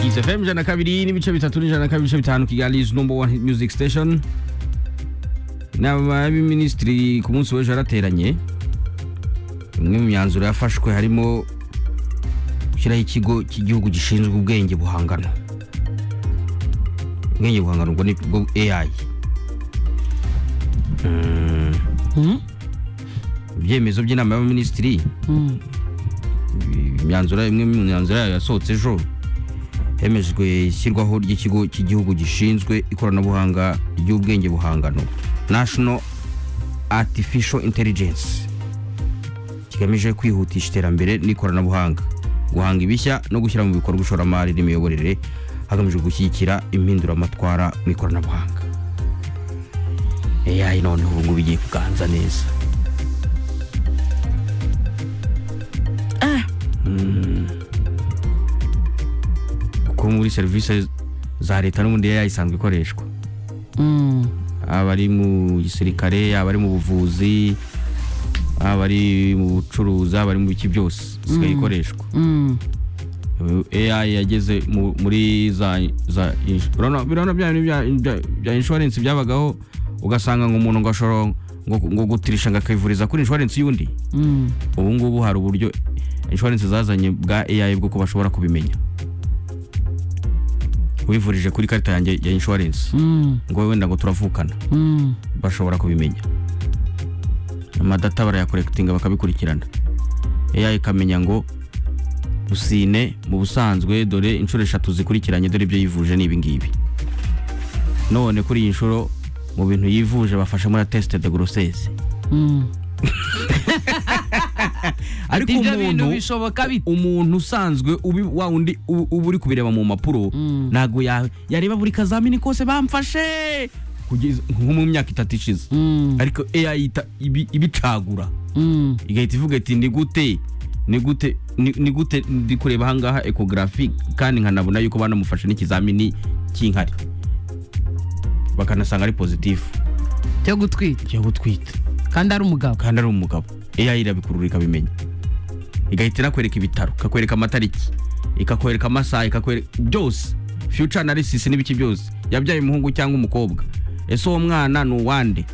hits fm ijana na kabiri n'ibice bitatu n'ijana na kabiri ibice bitanu kigali number one hit music station inama y'abaminisitiri ku munsi w'ejo yarateranye imwe mu myanzuro yafashwe harimo gushyiraho ikigo cy'igihugu gishinzwe ubwenge buhangano ubwenge buhangano ubwo ni bwo ai Mm. ibyemezo by'inama y'abaminisitiri imyanzuro imwe mu myanzuro yayo yasohotse ejo hemejwe ishyirwaho ry'ikigo cy'igihugu gishinzwe ikoranabuhanga ry'ubwenge buhangano national artificial intelligence kigamije kwihutisha iterambere n'ikoranabuhanga guhanga ibishya no gushyira mu bikorwa ishoramari n'imiyoborere hagamijwe gushyigikira impinduramatwara mu ikoranabuhanga AI noneho ubu ngubu igiye kuganza neza kuko muri serivisi za leta n'ubundi AI isanzwe ikoreshwa aba ari mu gisirikare yaba ari mu buvuzi aba ari mu bucuruzi aba ari mu biki byose isigaye ikoreshwa AI yageze mu- muri za za insu- urabona- birabona bya bintu bya- bya- bya inshuwarensi byabagaho ugasanga ngo umuntu ngo ashobora ngo ngo gutirisha ngo akivuriza kuri inshuwarensi y'undi ubu ngubu hari uburyo inshuwarensi zazanye bwa AI bwo ko bashobora kubimenya wivurije kuri karita yanjye ya inshuwarensi ngo wowe wenda ngo turavukana bashobora kubimenya amadata barayakorekitinga bakabikurikirana AI ikamenya ngo busine mu busanzwe dore inshuro eshatu zikurikiranye dore ibyo yivuje ni ibingibi none kuri iyi nshuro mu bintu yivuje bafashe muri test de grossesse ariko ibyo bintu umuntu bishoboka bite umuntu usanzwe ubi wa undi u- uba uri kubireba mu mpapuro ntabwo ya- yareba buri kazamini kose bamfashe kugeza nko mu myaka itatu ishize ariko AI ita- ibi- ibicagura igahita ivuga iti ni gute ni gute ni ni gute ndi kureba ahangaha ekogarafi kandi nkanabona yuko banamufashe n'ikizamini cy'inkari bakanasanga ari pozitifu cyo gutwita cyo gutwita kandi ari umugabo kandi ari umugabo AI irabikurura ikabimenya igahita inakwereka ibitaro ikakwereka amatariki ikakwereka amasaha ikakwereka byose future analysis n'ibiki byose yabyaye umuhungu cyangwa umukobwa ese uwo mwana ni uwande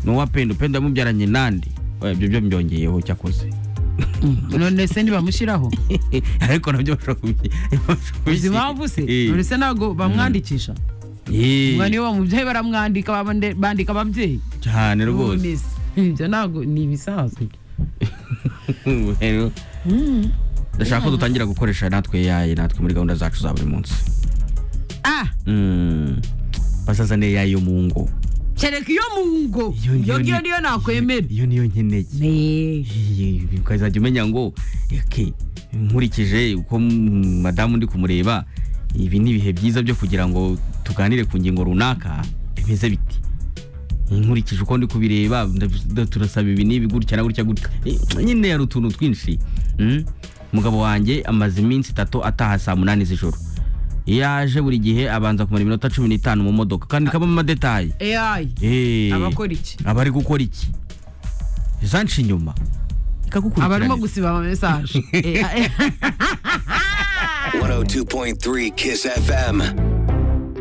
ni uwa pendo pendo yamubyaranye nande Oya, ibyo byo mbyongeyeho cyakoze none se ntibamushyiraho ariko nabyo bashobora kubi- bashobora uzi impamvu se Eh. none se ntabwo bamwandikisha Eh, umwana iyo bamubyaye baramwandika babande- bandika ababyeyi cyane rwose Nonese, ibyo ntabwo ni ibisanzwe Rero, ndashaka ko dutangira gukoresha natwe AI natwe muri gahunda zacu za buri munsi ah Mm. basazane AI yo mu ngo kereka iyo mu ngo Iyo ngiyo iyo ngiyo ni- niyo nakwemera iyo niyo nkeneye Me. Iyi- ukazajya umenya ngo eke nkurikije uko mm, madamu ndi kumureba ibi ni ibihe byiza byo kugira ngo tuganire ku ngingo runaka bimeze biti nkurikije uko ndi kubireba nda- turasaba ibi n'ibi gutya na gutya gutya Eh, nyine hari utuntu twinshi Mm. umugabo wanjye amaze iminsi itatu ataha saa munani z'ijoro iyo aje buri gihe abanza kumara iminota cumi n'itanu mu modoka kandi kabamo amadetayi AI Eh. abakora iki abari gukora iki zanca inyuma abarimo ikagukurikirana gusiba ama message Eh, eh. 102.3 Kiss FM.